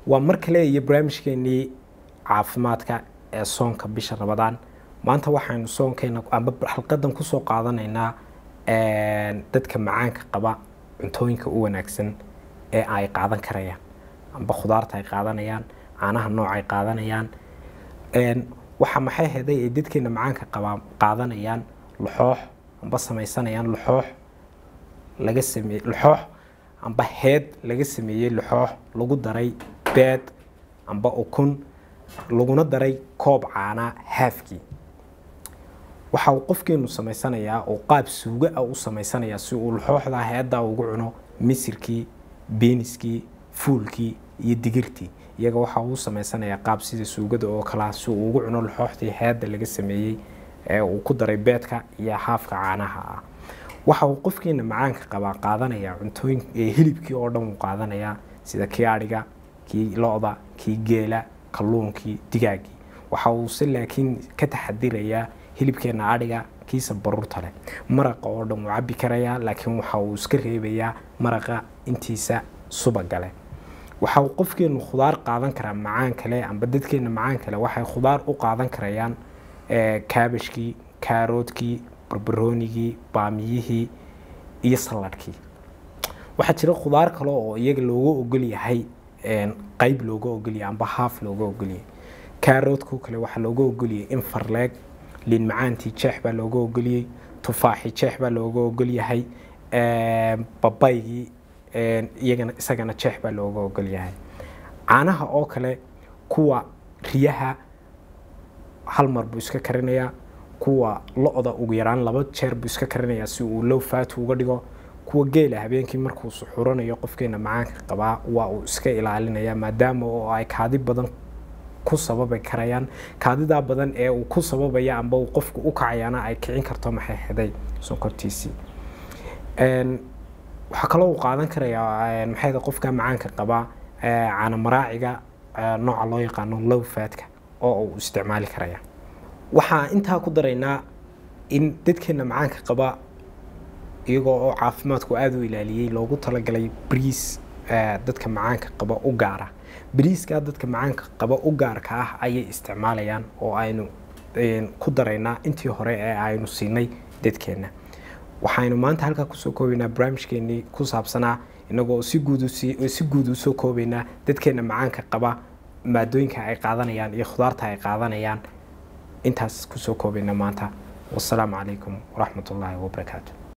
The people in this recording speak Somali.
waa mar kale iyo barnaamijkeenii caafimaadka ee soonka bisha rabadaan maanta waxaynu soonkeena amba xalqadan kusoo qaadanaynaa dadka macaanka qaba cuntooyinka u wanaagsan ee ay qaadan karayaan amba khudaarta ay qaadanayaan caanaha nooc ay qaadanayaan waxa maxay heday ay dadkeena macaanka qaba qaadanayaan laxoox amba samaysanayaan laxoox laga sameeye laxoox amba heed laga sameeyey laxoox lagu daray beed amba ukun laguna daray koob caanaa haafkii waxa uu qofkeenu samaysanayaa oo qaab suuga ah u samaysanayaa si uu laxooxda heeddaa ugu cuno misirkii beeniskii fuulkii iyo digirtii iyaga waxa uu samaysanayaa qaab sida suugada oo kalea si uu ugu cuno laxooxdii heedda laga sameeyey ee uu ku daray beedka iyo haafka caanaha ah waxa uu qofkeena macaanka qabaa qaadanayaa cuntooyin hilibkii oo dhan uu qaadanayaa sida kii adhiga kii lo-da kii geela kalluunkii digaagii waxa uuse laakiin ka taxadirayaa hilibkeena adhiga kiisa baruurta leh maraqa oo dhan wuu cabi karayaa laakiin waxa uu iska reebayaa maraqa intiisa subaga leh waxa uu qofkeenu khudaar qaadan karaa macaan kale amba dadkeena macaan kale waxay khudaar u qaadan karayaan kaabashkii kaaroodkii barbaroonigii baamiyihii iyo saladhkii waxaa jira khudaar kale oo iyaga looga ogol yahay qayb looga ogolyahay amba haaf looga ogolyahay kaaroodkoo kale waxaa looga ogolyahay in farleeg liin macaantii jeex baa looga ogoliyey tufaaxii jeex baa looga ogolyahay babaygii iyagana isagana jeex baa looga ogolyahay caanaha oo kale kuwa riyaha hal mar buu iska karinayaa kuwa lo-da ugu yaraan laba jeer buu iska karinayaa si uu low faatu uga dhigo kuwa geela habeenkii markuu suxuranayo qofkeena macaanka qabaa waa uu iska ilaalinaya maadaama oo ay kaadi badan ku sababi karayaan kaadidaa badan ee uu ku sababaya amba uu qofku u kacayaana ay kicin karto maxay heday sonkortiisii waxaa kaloo uu qaadan karayaa maxay qofka macaanka qabaa caana maraaciga nooca loo yaqaano low fatka oo uu isticmaali karaya waxaa intaa ku daraynaa in dadkeena macaanka qaba iyagoo oo caafimaadku aada u ilaaliyey loogu talagalay briis dadka macaanka qaba u gaara briiskaa dadka macaanka qaba u gaarka ah ayay isticmaalayaan oo aynu ku daraynaa intii hore ee aynu siinay dadkeenna waxaynu maanta halkaa kusoo koobaynaa barnaamijkeenii ku saabsanaa inagoo si guud si guud usoo koobaynaa dadkeena macaanka qaba maadooyinka ay qaadanayaan iyo khudaarta ay qaadanayaan intaas kusoo koobayna maanta wasalaamu calaykum waraxmat ullaahi wabarakaatu